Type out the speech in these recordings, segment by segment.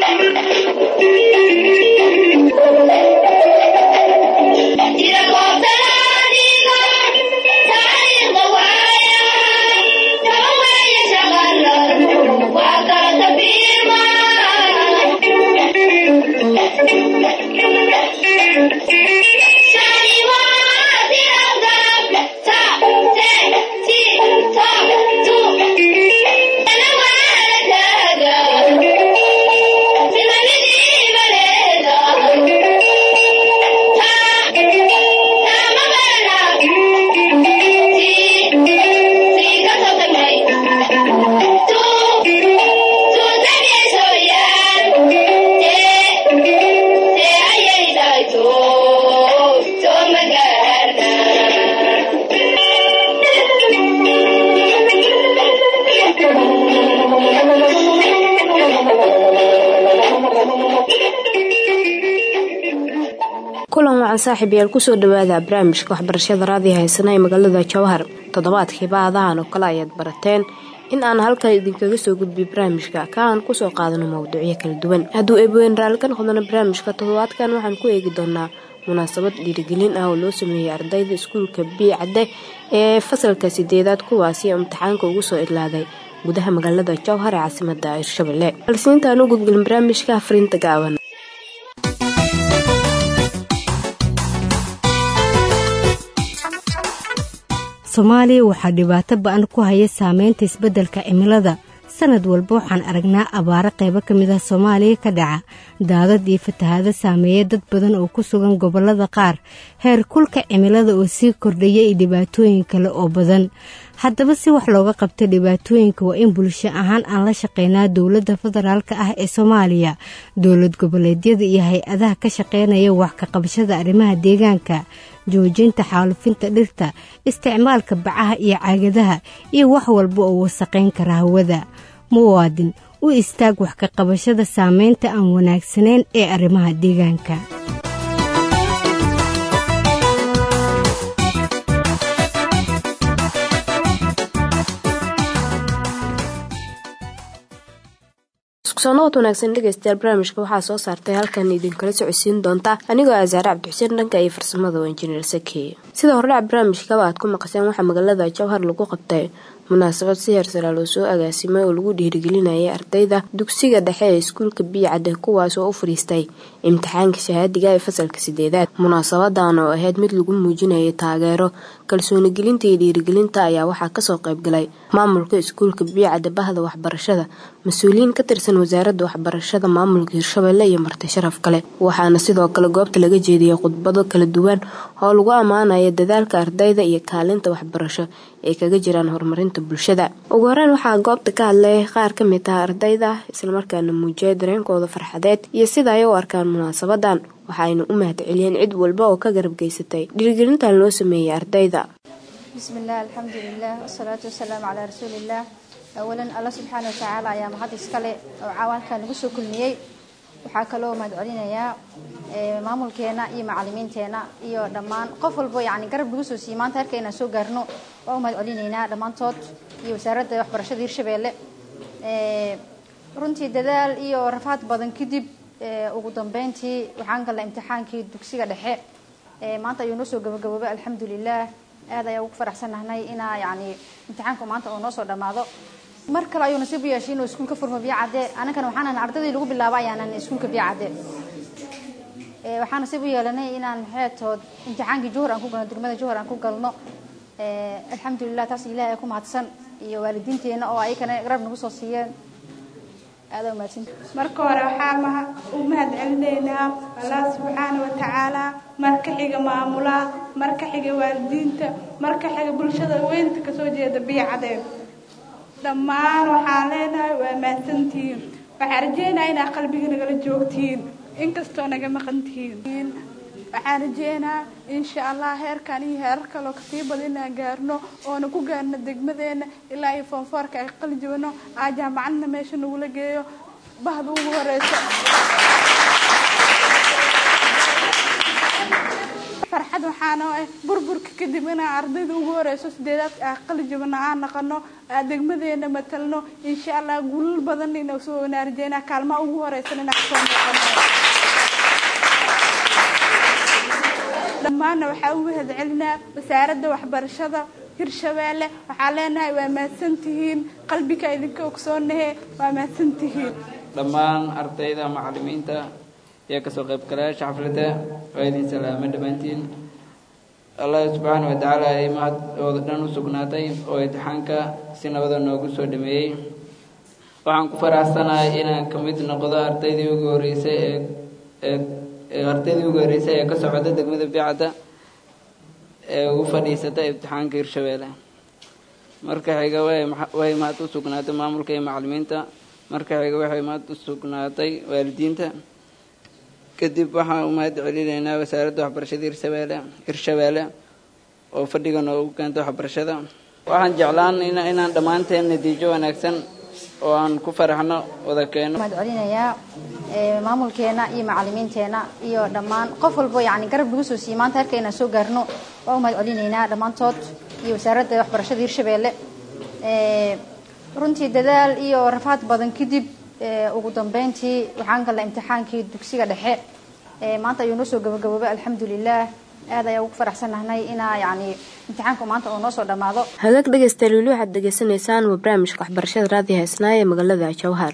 kulan wacan saaxiib yaal kusoo dhawaada barnaamijka waxbarashada raadiyo haysana ee magaalada jawhar toddobaadkii baadahan oo kale ayaad barateen in aan halkan idinkaga soo gudbiyo barnaamijka ka aan kusoo qaadano mawduucyo kala duwan hadduu eebweyn raalli ka noqdona barnaamijka toddobaadkan waxaan ku eegi doonaa munaasabad dhiirigelin ah oo loo sameeyey ardayda iskuulka bii cadde ee fasalka sideedaad kuwaasi imtixaanka ugu soo idlaaday gudaha magaalada jowhar ee caasimada hirshabelle balse intaan u gudgelin barnaamijka fariinta gaaban soomaaliya waxaa dhibaato ba-an ku haya saameynta isbeddelka cimilada sanad walba waxaan aragnaa abaaro qaybo ka mid ah soomaaliya ka dhaca daadad iyo fatahaado saameeya dad badan oo ku sugan gobollada qaar heer kulka cimilada oo sii kordhaya iyo dhibaatooyin kale oo badan haddaba si wax looga qabta dhibaatooyinka waa in bulsho ahaan aan la shaqeynaa dowladda federaalk ah ee soomaaliya dowlad goboleedyada iyo hay-adaha ka shaqeynaya wax ka qabashada arrimaha deegaanka joojinta xaalufinta dhirta isticmaalka bacaha iyo caagadaha iyo wax walba oo wasaqayn kara hawada muwaadin u istaag wax ka qabashada saameynta aan wanaagsanayn ee arrimaha deegaanka soonabad wanaagsan dhegeystayaal barnaamijka waxaa soo saartay halkan idinkala socodsiin doonta anigoo ah saare cabdixuseen dhanka iyo farsamada oo injineer sakeeye sida hordhac barnaamijkaba aad ku maqaseen waxaa magaalada jowhar lagu qabtay munaasabad si heersaraa loo soo agaasimay oo lagu dhiirigelinayay ardayda dugsiga dhexe ee iskuulka biicadde kuwaas oo u fadhiistay imtixaanka shahaadiga ee fasalka sideedaad munaasabadan oo ahayd mid lagu muujinayay taageero kalsooni gelinta iyo dhiirigelinta ayaa waxaa kasoo qaybgalay maamulka iskuulka biicadde bahda waxbarashada mas-uuliyiin ka tirsan wasaaradda waxbarashada maamulka hirshabelle iyo marti sharaf kale waxaana sidoo kale goobta laga jeediyay khudbado kala duwan oo lagu ammaanaya dadaalka ardayda iyo kaalinta waxbarasho ay kaga jiraan horumarinta bulshada ugu horeyn waxaa goobta ka hadlay qaar ka mid ah ardayda islamarkaana muujiyay dareenkooda farxadeed iyo sida ay u arkaan munaasabadan waxaayna u mahad celiyeen cid walba oo ka garab geysatay dhiirigelintan loo sameeyey ardayda bismillaah alxamdulilah wasalaatu wasalaamu calaa rasuuliillaah awalan alla subxaana watacaala ayaa mahad iskale oo caawaanka nagu soo kulmiyey waxaa kaloo mahad celinayaa maamulkeena iyo macalimiinteena iyo dhammaan qof walbo yani garab nagu soo siiyey maanta herka inaan soo gaarno waa u mahad celinaynaa dhammaantood iyo wasaaradda waxbarashada hirshabeelle runtii dadaal iyo rafaad badan kadib ugu dambeyntii waxaan galnay imtixaankii dugsiga dhexe maanta ayuu noo soo gabagaboobay alxamdulilah aad ayaa ugu faraxsannahnay inaa yani imtixaanku maanta uu noo soo dhammaado mar kale ayuu nasiib u yeeshay inuu iskuulka furmo biyacadde annagana waxaan ahan ardaydii lagu bilaabo ayaanan iskuulka biyacadde waxaan nasiib u yeelanay inaan maxeetood imtixaankii juhur aan ku galno degmada juhur aan ku galno alxamdulilah taas ilahi ay ku mahadsan iyo waalidiinteena oo ayakana garab nagu soo siiyeen aada umahadsan marka hore waxaa u mahad celinaynaa allah subxaana wa tacaala marka xiga maamulaha marka xiga waalidiinta marka xiga bulshada weynta kasoo jeeda biyacadeen dhammaan waxaan leenahay waa mahadsantihiin waxaan rajeynaya inaa qalbiga nagala joogtihiin inkastoo naga maqan tihiin waxaan rajeynaa insha allah heerkan iyo heerar kaloo kasii badan inaan gaarno oona ku gaarno degmadeena ilaa iyo foonfoorka ay qali jabano aa jaamacadna meesha nagula geeyo bahda ugu horeyso farxad waxaana ah burburka kadib inaan ardayda ugu horeyso sideedaadka ah qalijabana aan naqano degmadeena matalno insha allah guulal badan inaa soo wanaarjeena kaalmaha ugu horeysan inaan kasoo noqono dhammaanna waxaa u mahad celinaa wasaaradda waxbarashada hirshabeelle waxaa leenahay waa mahadsantihiin qalbiga idinka ogsoonahe waa mahadsantihiin dhammaan ardayda macalimiinta iyo kasoo qaybgalayaasha xafladda waa idin salaama dhammaantiin allah subxaana wa tacaala ay mahad ooda dhan u sugnaatay oo imtixaanka si nabada noogu soo dhameeyey waxaan ku faraxsanahay inaan ka mid noqdo ardaydii ugu horeysay ee ee ardaydii ugu horeysay ee ka socda degmada bicadda ee ugu fadhiisata imtixaanka hirshabeelle marka xiga way mahad u sugnaatay maamulka iyo macalimiinta marka xiga waxay mahad u sugnaatay waalidiinta kadib waxaan u mahad celinaynaa wasaaradda waxbarashada hirshabeelle hirshabeelle oo fadhiga noogu keenta waxbarashada waxaan jeclaan inaan dhammaanteen natiijo wanaagsan oo aan ku faraxno wada keeno mahad celinayaa maamulkeena iyo macalimiinteena iyo dhammaan qof walbo yani garab lagu soo siiyey maanta halka inaan soo gaarno waa u mahad celinaynaa dhammaantood iyo wasaaradda waxbarashada hirshabeelle runtii dadaal iyo rafaad badan kadib ugu dambeyntii waxaan galnay imtixaankii dugsiga dhexe maanta ayuu noo soo gabagaboobay alxamdulilah aad ayaa ugu faraxsannahnay inaa yani imtixaanka maanta uu noo soo dhammaado hagaag dhegaystayaal weli waxaad degeysanaysaan waa barnaamijka waxbarashada raadiyo heesnaa ee magaalada jawhar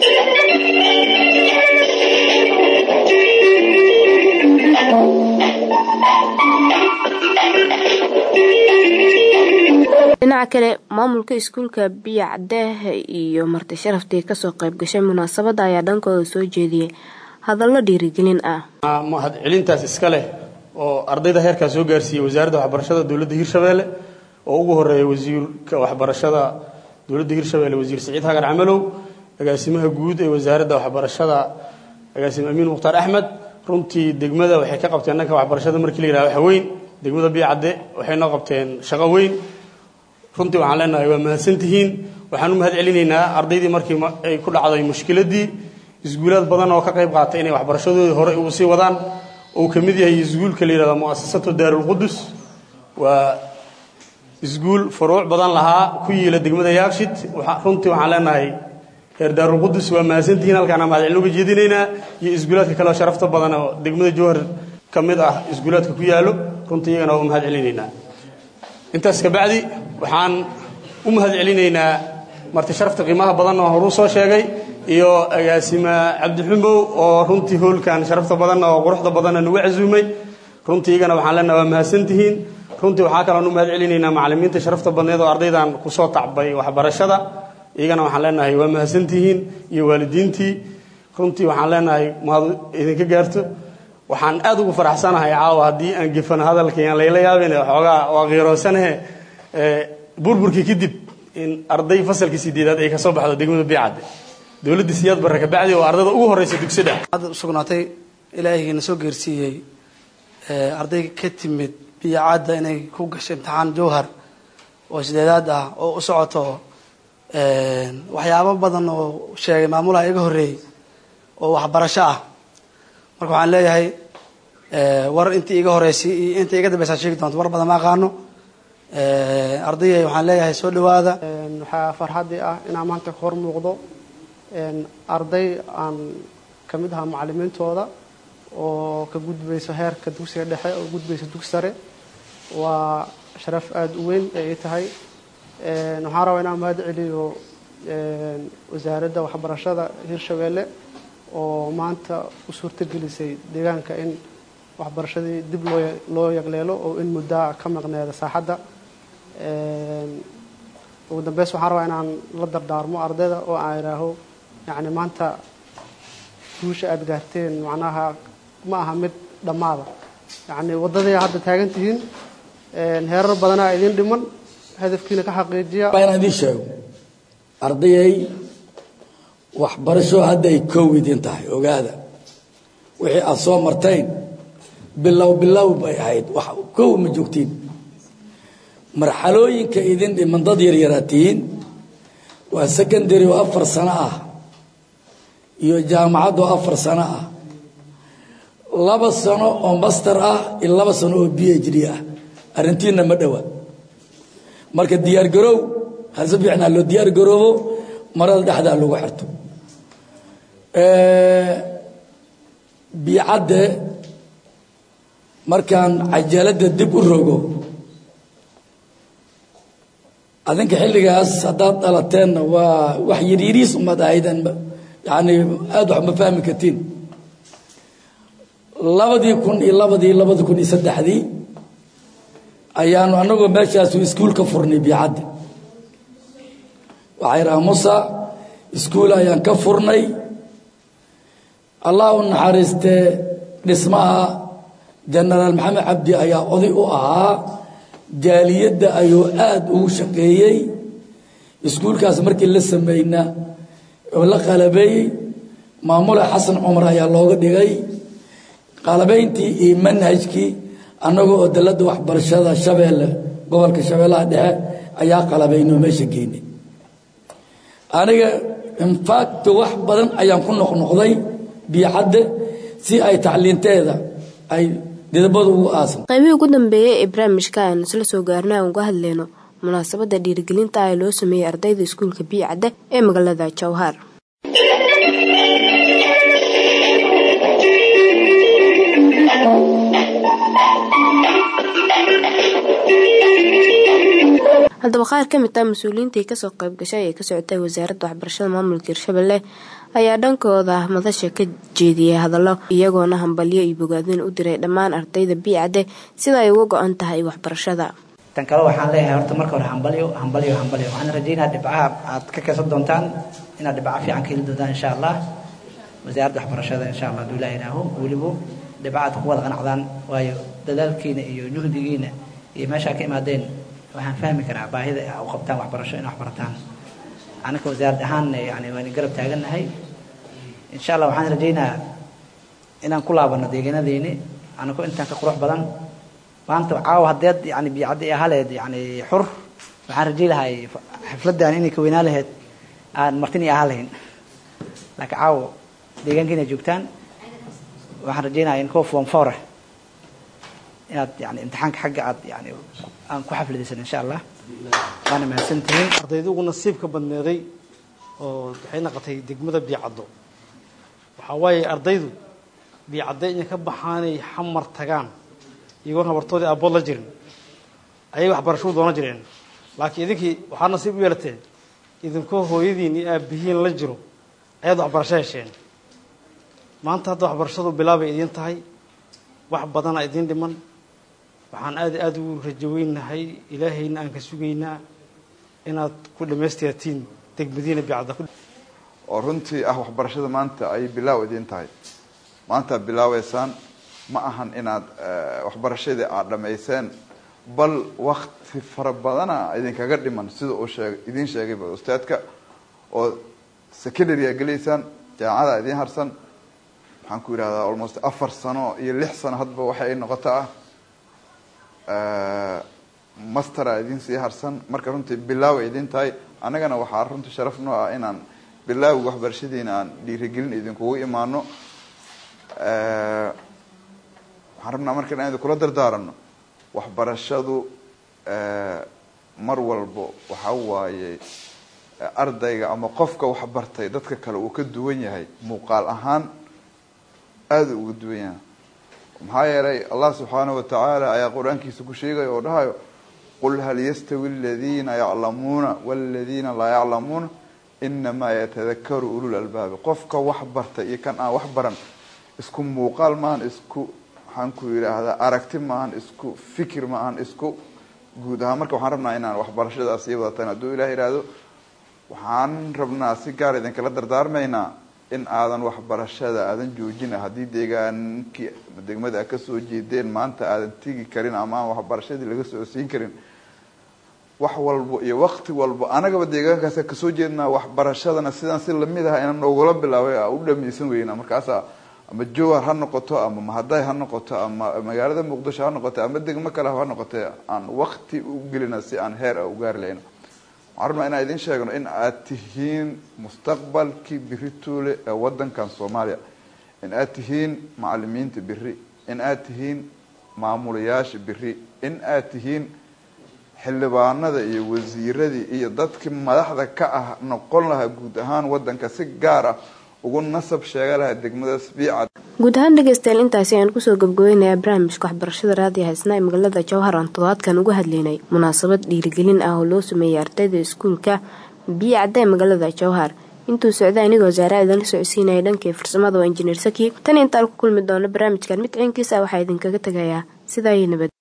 dhinaca kale maamulka iskuulka biyo cadeeh iyo marti sharaftii kasoo qayb gashay munaasabadda ayaa dhankooda soo jeediyey hadallo dhiirigelin ah mahad celintaas iska leh oo ardayda heerkaa soo gaarsiiyey wasaaradda waxbarashada dowladda hirshabeelle oo ugu horeeya wasiirka waxbarashada dowladda hirshabeelle wasiir siciid hagar camalow agaasimaha guud ee wasaaradda waxbarashada agaasime amiin mukhtaar axmed runtii degmada waxay ka qabteen dhanka waxbarashada markii la yidhaha wax weyn degmada biyo cadde waxay noo qabteen shaqo weyn runtii waxaan leenahay waa mahadsantihiin waxaan u mahad celinaynaa ardaydii markii ay ku dhacday mushkiladii isguulaad badan oo ka qayb qaatay inay waxbarashadoodii hore ugu sii wadaan uu ka mid yahay isguulka la yidhahdo mu'asasatu daarulqudus waa isguul furuuc badan lahaa ku yiila degmada yaakshid runtii waxaan leenahay reer daarulqudus waa mahadsantihiin halkaana mahad celin uga jeedinaynaa iyo isguulaadka kale oo sharafta badan oo degmada jowhar ka mid ah isguulaadka ku yaalo runtii iyagana waa u mahad celinaynaa intaas kabacdi waxaan u mahad celinaynaa marti sharafta qiimaha badan oo horuu soo sheegay iyo agaasima cabdixumow oo runtii hoolkan sharafta badan oo quruxda badanna nagu casuumay runtii iyagana waxaan leenaha waa mahadsantihiin runtii waxaa kaloon u mahad celinaynaa macalimiinta sharafta badneed oo ardaydan kusoo tacbay waxbarashada iyagana waxaan leenahay waa mahadsantihiin iyo waalidiintii runtii waxaan leenahay mahad idinka gaarto waxaan aad ugu faraxsanahay caawa haddii aan gefano hadalkayaan layla yaabin xoogaa waa qiiroosanahe burburkii kadib in arday fasalkii sideedaad ay ka soo baxdo degmada biicadde dowladda siyaad barre kabacdi oo ardayda ugu horreysa dugsidha hadda usugnaatay ilaahaygiina soo geersiiyey arday ka timid biyacadda inay ku gasho imtixaan jowhar oo sideedaad ah oo u socoto waxyaabo badan oo sheegay maamulaha iga horreeyey oo waxbarasho ah marka waxaan leeyahay war intii iga horeysay iyo intii iga dambaysaa sheegi doonto war badan ma aqaano ardayay waxaan leeyahay soo dhawaada waxaa farxaddii ah inaan maanta ka hor muuqdo arday aan ka mid ahaa macalimiintooda oo ka gudbayso heerka dugsiga dhexe oo gudbayso dugsi sare waa sharaf aada u weyn ay tahay waxaan rabaa inaan mahad celiyo wasaaradda waxbarashada hirshabeelle oo maanta u suurtogelisay deegaanka in waxbarashadii dib loo loo yagleelo oo in muddaa ka maqneeda saaxadda ugu dambeys waxaan rabaa inaan la dardaarmo ardayda oo aan idhaaho yacni maanta guusha aada gaarteen macnaha ma aha mid dhammaada yacni waddadii hadda taagan tihiin heerar badanaa idin dhiman hadafkiina ka xaqiijiya inaan idiin sheego ardayay waxbarasho hadda ay koow idin tahay ogaada wixii aada soo martayn bilow bilow bay ahayd wax kow ma joogtiin marxalooyinka idin dhiman dad yaryaraa tihiin waa secondary oo afar sano ah iyo jaamacad oo afar sano ah laba sano oo master ah iyo laba sano oo b h d ah arrintiina ma dhowa marka diyaar garoow hase fiicnaa loo diyaar garoobo marada dhexdaa lagu xirto biicadde markaan cajaladda dib u rogo adinka xilligaas haddaad dhalateenna waa wax yaryariis umad ahayden yani aada wax ma fahmi kartiin labadii kun iyo labadii labadi kun iyo saddexdii ayaanu anagoo meeshaasu iskuul ka furnay biicadda waxaa yidhaha musa iskuul ayaan ka furnay allah u naxariistee dhismaha jenaraal maxamed cabdi ayaa oday u ahaa jaaliyadda ayuu aada ugu shaqeeyey iskuulkaas markii la sameeyna oo la qalabeeyey maamule xasan cumar ayaa looga dhigay qalabayntii iyo manhajkii annaga oo dalladda waxbarashada shabeelle gobolka shabeellaha dhexe ayaa qalabaynoo meesha geynay aniga infact wax badan ayaan ku noqnoqday biicadde si ay tacliinteeda ay didabada ugu aasan qaybihii ugu dambeeyey ee barnaamijka aynu isla soo gaarnay aan uga hadlayno munaasabadda dhiirigelinta ah ee loo sameeyey ardayda iskuulka biicadde ee magaalada jowhar haddaba qaar ka mid ah mas-uuliyiintii kasoo qayb gashay ee ka socotay wasaaradda waxbarashada maamulka hirshabelle ayaa dhankooda madasha ka jeediyay hadallo iyagoona hambalyo iyo bogaadin u diray dhammaan ardayda biicadde sida ay uga go-an tahay waxbarashada tan kale waxaan leeyahay horta marka hore hambalyo hambalyo hambalyo waxaan rajaynaa dhibcaha aad ka kaysan doontaan inaad dhibca fiican ka heli doontaan insha allah wasaaradda waxbarashada insha allah haduu ilaah ilaaho weliba dhibca aad ku wada qanacdaan waayo dadaalkiina iyo juhdigiina iyo meeshaa ka imaadeen waxaan fahmi karaa baahida u qabtaan waxbarasho in waxbarataan anaka wasaarad ahaanna yani waan garab taagannahay insha allah waxaan rajaynaa inaan ku laabano deegaanadeeni anako intaan ka qurux badan maanta caawa haddeed yani biyacaddi ahaleed yani xur waxaan rajay lahay xafladdan inay ka weynaa laheyd aan martin ahaa lahayn laakiin caawo deegaankiina joogtaan waxaan rajaynaya in kuwa form four inaad yani imtixaanka xagga aad yani aan ku xafladaysan insha allah waana mahadsantihiin ardayda ugu nasiibka badneeday oo waxay naqotay degmada biicaddo waxaa waaye ardaydu biicadde inay ka baxaanay xamar tagaan iyagoon habartoodii abood la jirin ayay waxbarashadu doonan jireen laakiin idinkii waxaa nasiib u yeelateen idinkoo hooyadiin iyo aabihiin la jiro ayaad waxbarasho hesheen maanta hadda waxbarashadu bilaabay idiin tahay wax badana idiin dhiman waxaan aada aada ugu rajaweynahay ilaahayna aan ka sugaynaa inaad ku dhammaystirtiin degmadiina bicadda oo runtii ah waxbarashada maanta ay bilaaw idiin tahay maanta bilaaweysaan ma ahan inaad waxbarashadii aad dhamayseen bal wakti fara badana idinkaga dhiman sida uu sheeg idiin sheegayba ustaadka oo secondary a gelaysaan jaamacada idiin harsan maxaan ku yidhahdaa almost afar sano iyo lix sano hadba waxa ay noqoto ah mastera idiin sii harsan marka runtii bilaaw ay idiin tahay annagana waxaa runtii sharaf noo ah inaan bilaawga waxbarashadiina aan dhiirigelin idinkugu imaano waxaan rabnaa marka inaan idinkula dardaarano waxbarashadu mar walbo waxa waaye ardayga ama qofka waxbartay dadka kale uu ka duwan yahay muuqaal ahaan aada uga duwan yahay maxaa yeelay allah subxaanahu watacaala ayaa qur-aankiisa ku sheegaya oo dhahayo qul hal yastawi aladiina yaclamuuna waladiina laa yaclamuuna inamaa yatadakaru ulul albaabi qofka wax bartay iyo kan aan wax baran isku muuqaal maahan isku maxaan ku yidhaahdaa aragti maahan isku fikir maahan isku guud ahaan marka waxaan rabnaa inaan waxbarashadaas sii wadatan hadduu ilah ihahdo waxaan rabnaa si gaar idinkala dardaarmaynaa in aadan waxbarashada aadan joojina haddii deegaankii degmada a kasoo jeedeen maanta aadan tegi karin ama aan waxbarashadii laga soo siin karin wax walbo iyo wakti walbo anagaba deegaankaas kasoo jeednaa waxbarashadana sidaan si lamid ah inaan noogula bilaabay u dhamaysan weyna markaasa ama jowhar ha noqoto ama mahaday ha noqoto ama magaalada muqdisho ha noqoto ama degmo kale ha noqote aan wakti u gelina si aan heer a u gaari lahayno waxaan rabnaa inaan idin sheegno in aad tihiin mustaqbalkii birituule ee wadankan soomaaliya in aad tihiin macalimiinta beri in aad tihiin maamulayaasha beri in aad tihiin xildhibaanada iyo wasiiradii iyo dadkii madaxda ka ah noqon lahaa guud ahaan wadanka si gaar ah ugu nasab sheega lahaa degmadaas biicad guud ahaan dhegeystayaal intaasi ayaan kusoo gabgabaynayaa barnaamijka waxbarashada raadiyo haysnaa ee magaalada jowhar aan toddobaadkan uga hadlaynay munaasabad dhiirigelin ah oo loo sameeyey ardayda iskuulka biyo cadda ee magaalada jowhar intuu socday anigoo wasaare idinla socodsiinaya dhankii farsamada waa injineer saki tan intaan ku kulmi doono barnaamijkan mid ciinkiisa waxaa idinkaga tegayaa sidaa iyo nabad